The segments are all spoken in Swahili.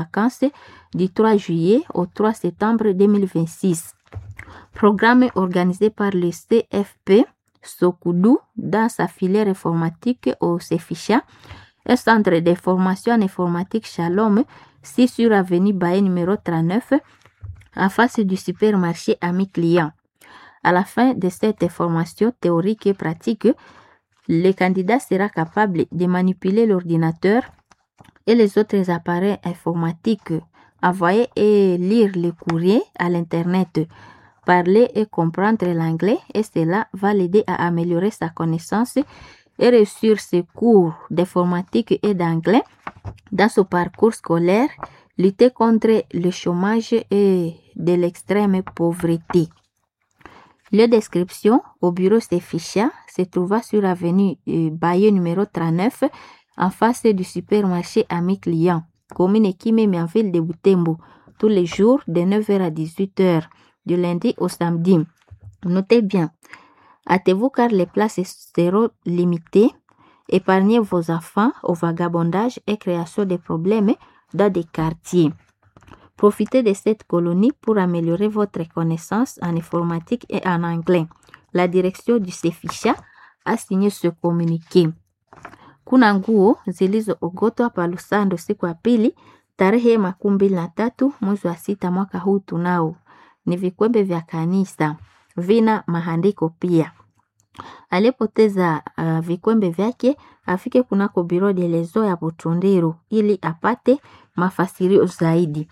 vacances du 3 juillet au 3 septembre 2026. Programme organisé par le CFP Sokoudou dans sa filière informatique au CEFICHA, un centre de formation en informatique Shalom, 6 sur avenue Baye numéro 39, en face du supermarché Ami Client. À la fin de cette formation théorique et pratique, le candidat sera capable de manipuler l'ordinateur et les autres appareils informatiques, envoyer et lire les courriers à l'Internet, parler et comprendre l'anglais et cela va l'aider à améliorer sa connaissance et réussir ses cours d'informatique et d'anglais dans son parcours scolaire, lutter contre le chômage et de l'extrême pauvreté. Le description au bureau Seficha se trouva sur l'avenue Baye numéro 39 en face du supermarché Ami Client, commune Kimeme en ville de Butembo, tous les jours de 9h à 18h, du lundi au samedi. Notez bien, hâtez-vous car les places seront limitées. Épargnez vos enfants au vagabondage et création de problèmes dans des quartiers. Profitez de cette colonie pour améliorer votre connaissance en informatique et en anglais. La direction du Sefisha a signé ce communiqué. Kuna nguo zilizoogotwa pa Lusando siku ya pili tarehe makumi mbili na tatu mwezi wa sita mwaka huu tunao ni vikwembe vya kanisa, vina maandiko pia. Aliyepoteza uh, vikwembe vyake afike kunako biro de lezo ya Butundiru ili apate mafasirio zaidi.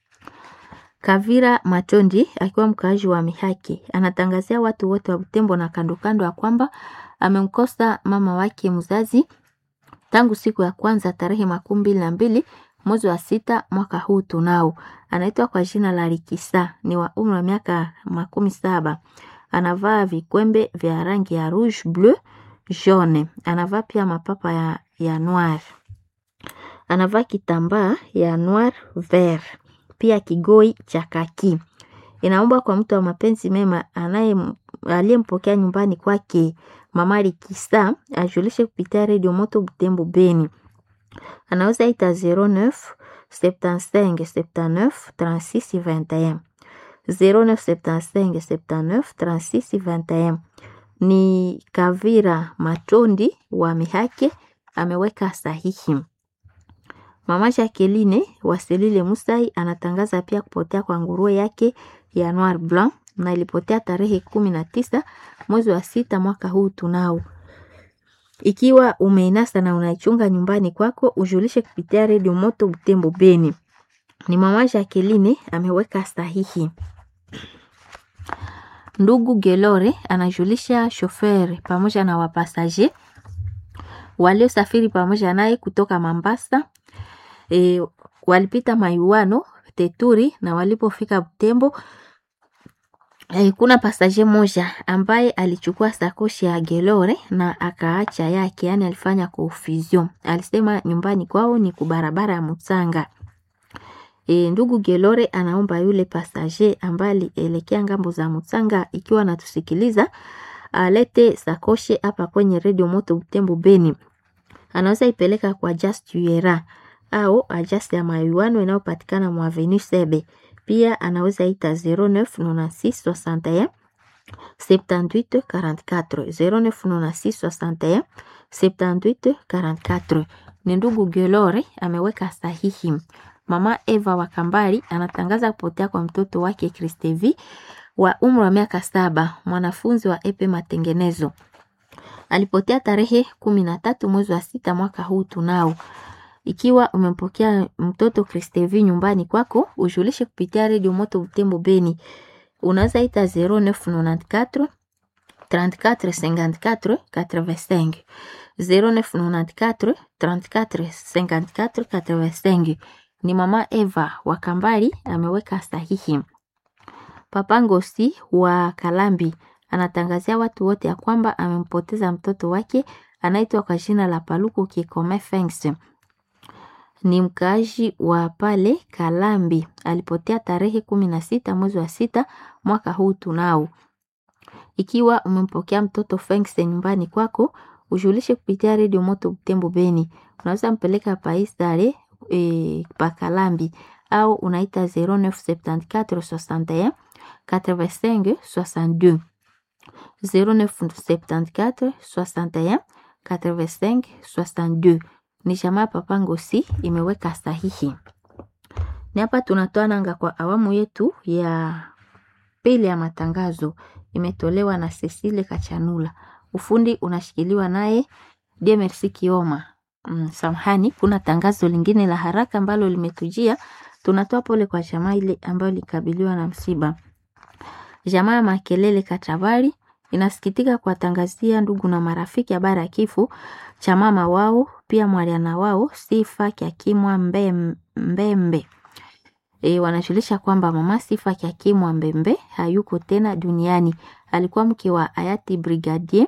Kavira Matondi akiwa mkaaji wa Mihaki anatangazia watu wote wa Butembo na kando kando ya kwamba amemkosa mama wake mzazi tangu siku ya kwanza tarehe makumi mbili na mbili mwezi wa sita mwaka huu tunao. Anaitwa kwa jina la Rikisa, ni wa umri wa miaka makumi saba. Anavaa vikwembe vya rangi ya rouge bleu jaune. Anavaa pia mapapa ya, ya noir. Anavaa kitambaa ya noir vert, pia kigoi cha kaki. Inaomba kwa mtu wa mapenzi mema anaye aliyempokea nyumbani kwake mama Rikisa ajulishe kupitia redio Moto Butembo Beni anaweza ita 09 75 79 36 21 09 75 79 36 21. Ni Kavira Matondi wa Mihake ameweka sahihi. Mama Jacqueline wa Selile Musai anatangaza pia kupotea kwa nguruwe yake ya Noir Blanc na ilipotea tarehe kumi na tisa mwezi wa sita mwaka huu tunao ikiwa umeinasa na unaichunga nyumbani kwako, ujulishe kupitia redio Moto Butembo Beni. Ni mama Jacqueline ameweka sahihi. Ndugu Gelore anajulisha shoferi pamoja na wapasaje waliosafiri pamoja naye kutoka Mambasa e, walipita Maiwano Teturi na walipofika Butembo Eh, kuna pasaje moja ambaye alichukua sakoshi ya Gelore na akaacha yake, yani alifanya confusion. Alisema nyumbani kwao ni kubarabara ya Mutsanga. E, ndugu Gelore anaomba yule pasaje ambaye alielekea ngambo za Mutsanga, ikiwa anatusikiliza alete sakoshi hapa kwenye redio Moto Butembo Beni. Anaweza ipeleka kwa Just Yuera au ajasi ya Mayuano inayopatikana mwa Avenue Sebe pia anaweza ita 099661 78 44 099661 78 44. Ni ndugu Gelore ameweka sahihi. Mama Eva wa Kambali anatangaza kupotea kwa mtoto wake Kristevi wa umri wa miaka saba, mwanafunzi wa epe matengenezo. Alipotea tarehe kumi na tatu mwezi wa sita mwaka huu tunao ikiwa umempokea mtoto Kristevi nyumbani kwako, ujulishe kupitia redio Moto Butembo Beni. Unaweza ita 0994 34 54 85 0994 34 54 85. Ni mama Eva wa Kambali ameweka sahihi. Papa Ngosi wa Kalambi anatangazia watu wote ya kwamba amempoteza mtoto wake anaitwa kwa jina la Paluku Kikome Fengs ni mkaaji wa pale Kalambi. Alipotea tarehe kumi na sita mwezi wa sita mwaka huu tunao. Ikiwa umempokea mtoto Fengs nyumbani kwako, ujulishe kupitia redio Moto Butembo Beni. Unaweza mpeleka Paisare e, Pakalambi au unaita 0974 61 85 62 0974 61 85 62 ni jamaa Papa Ngosi imeweka sahihi. Ni hapa tunatoa nanga kwa awamu yetu ya pili ya matangazo, imetolewa na Cecile Kachanula. Ufundi unashikiliwa naye Demersi Kioma. Mm, samahani, kuna tangazo lingine la haraka ambalo limetujia. Tunatoa pole kwa jamaa ile ambayo likabiliwa na msiba. Jamaa ya Makelele Katabari inasikitika kuwatangazia ndugu na marafiki habari ya kifo cha mama wao pia mwaliana wao Sifa Kyakimwa Mbem- Mbembe. E, wanajulisha kwamba mama Sifa Kyakimwa Mbembe hayuko tena duniani. Alikuwa mke wa hayati brigadier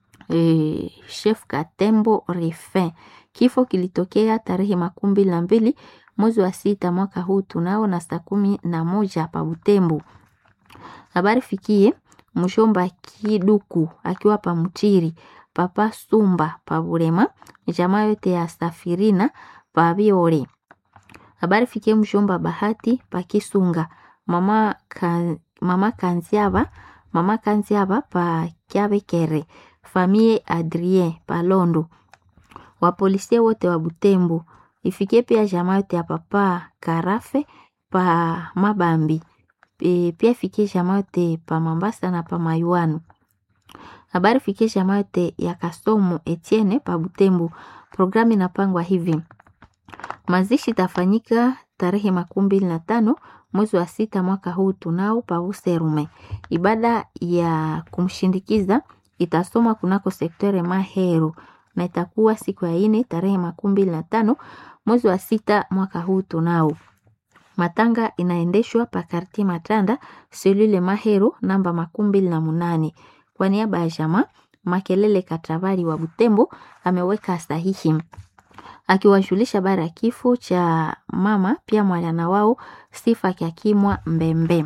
e, chef Katembo Rifin. Kifo kilitokea tarehe makumi mbili na mbili mwezi wa sita mwaka huu tunao na saa kumi na moja pa Butembo. Habari fikie mshomba Kiduku akiwa pa Mutiri, papa Sumba pa Burema, jamaa yote ya Safirina pa Biore. Habari fikie mshomba Bahati pa Kisunga, mama, ka, mama Kanziaba, mama Kanziaba pa Kyabekere, famie Adrien pa Londo. Wapolisie wote wa Butembo. Ifikie pia jamaa yote ya papa Karafe pa Mabambi e, pia fikie jamaa yote pa Mambasa na pa Mayuano. Habari fikie jamaa yote ya Kasomo Etienne pa Butembo. Programu inapangwa hivi: mazishi itafanyika tarehe makumi mbili na tano mwezi wa sita mwaka huu tunao pa Userume. Ibada ya kumshindikiza itasomwa kunako sektere Mahero na itakuwa siku ya ine tarehe makumi mbili na tano mwezi wa sita mwaka huu tunao. Matanga inaendeshwa pa karti Matanda selule Mahero namba makumi mbili na munane. Kwa niaba ya jamaa Makelele Katabari wa Butembo ameweka sahihi akiwajulisha habari ya kifo cha mama pia mwana wao Sifa Kyakimwa Mbembe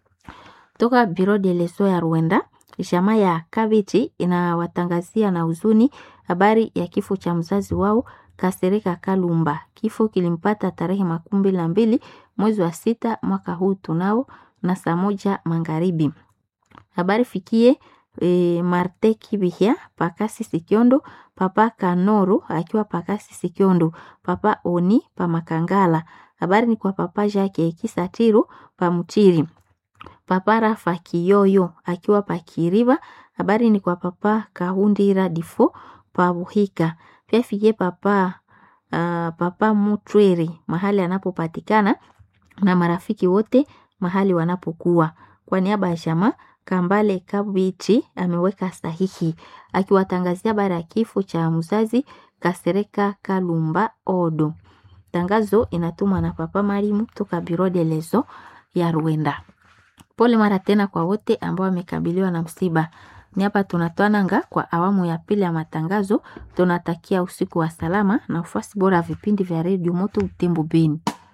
toka Biro de Leso ya Rwanda. Jamaa ya Kabiti inawatangazia na huzuni habari ya kifo cha mzazi wao Kasereka Kalumba. Kifo kilimpata tarehe makumi mbili na mbili mwezi wa sita mwaka huu tunao na saa moja magharibi. Habari fikie e, Marte Kibihia Pakasi Sikiondo, Papa Kanoro akiwa Pakasi Sikiondo, Papa Oni pa Makangala. Habari ni kwa Papa Jake Kisatiru pa Mutiri. Papa Rafa Kiyoyo akiwa pa Kiriba. Habari ni kwa Papa Kahundira Difo pa Buhika. Pia fikie Papa uh, Papa Mutweri mahali anapopatikana na marafiki wote mahali wanapokuwa. Kwa niaba ya jamaa Kambale Kabichi ameweka sahihi akiwatangazia habari ya kifo cha mzazi Kasereka Kalumba Odo. Tangazo inatumwa na Papa Marimu toka Biro de Lezo ya Rwanda. Pole mara tena kwa wote ambao wamekabiliwa na msiba. Ni hapa tunatoa nanga kwa awamu ya pili ya matangazo. Tunatakia usiku wa salama na ufuasi bora wa vipindi vya redio Moto Butembo Beni.